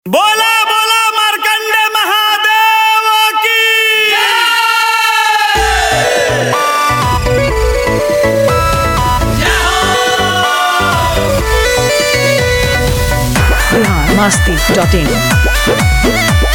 बोला बोला मार्कंड महादेव की बिहार मस्ती डॉट इन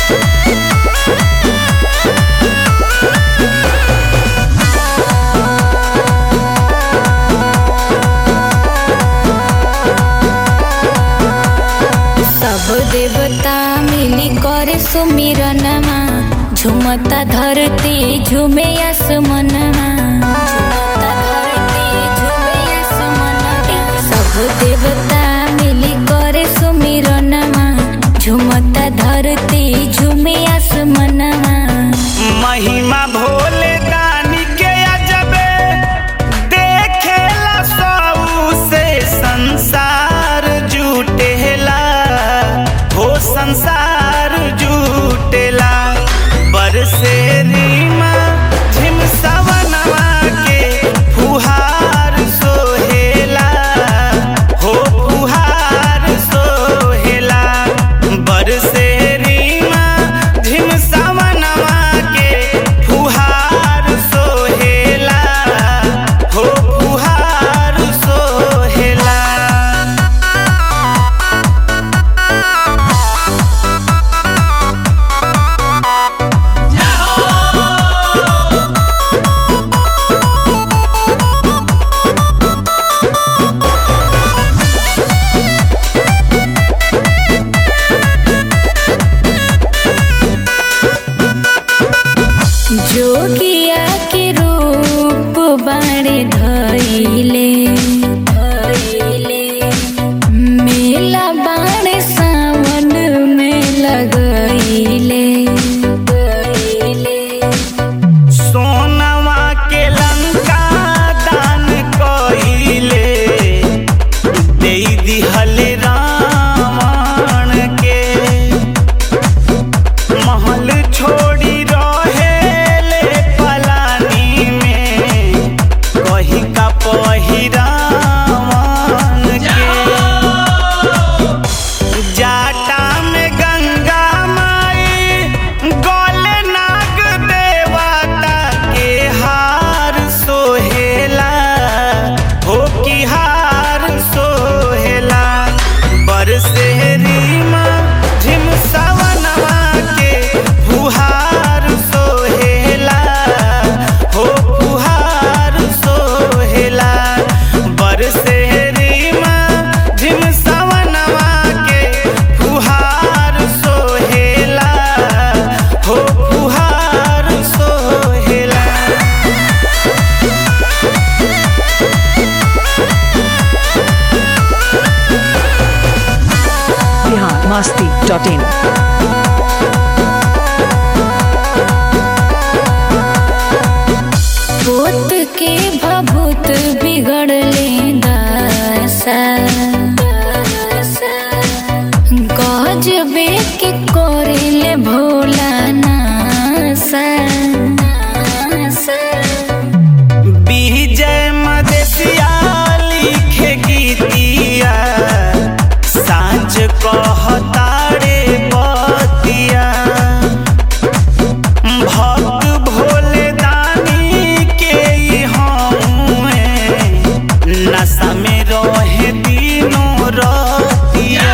सब देवता मिली करे सुमिरनमा झुमता धरती झुमे आसमनमा झुमता धरती झुमे आसमनमा सब देवता मिली करे सुमिरनमा झुमता धरती झुमे आसमनमा महिमा भोले दानी के अजबे देखेला सऊ से संसार जुटेला हो संसार जुटेला बरसे रीमा झिम सवनवा के फुहार सोहेला हो फुहार सोहेला बरसे रीमा झिम सवनवा के फुहार सोहेला हो फुहार सोहेला जोगिया के रूप बाड़े धैले धैले मेला बाड़े सावन में लगैले गैले सोनवा के लंका दान कइले दे दिहल रावण के महल छोड़ी रहेले पलानी में कही का पहिरावन के जाटा में गंगा माई गले नाग देवता के हार सोहेला हो की हार सोहेला बरसे रीमा झिम सवनवा के फुहार सोहेला हो फुहार सोहेला बरसे रीमा झिम सवनवा के फुहार सोहेला हो फुहार सोहेला बिहार मस्ती डॉट इन पोत के भभूत बिगड़ले दासा गजबे के कोरिले भोला नासा विजय मदेशिया लिखे गीतिया साँझ कहतारे बतिया भक्त भोले दानी के ई हमें नशा में रहे दिनों रतिया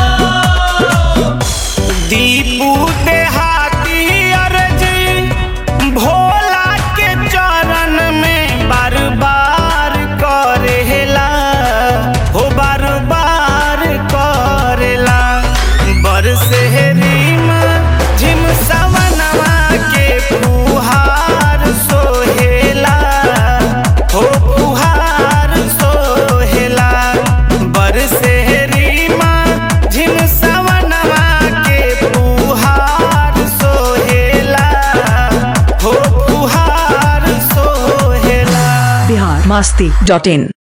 दीपू देहाती अर्जी भोला के चरण में बार बार करेला हो बार बार करेला बरसे रीमा झिम सवनवा के फुहार सोहेला हो फुहार सोहेला बरसे रीमा झिम सवनवा के फुहार सोहेला हो फुहार सोहेला बिहार मस्ती डॉट इन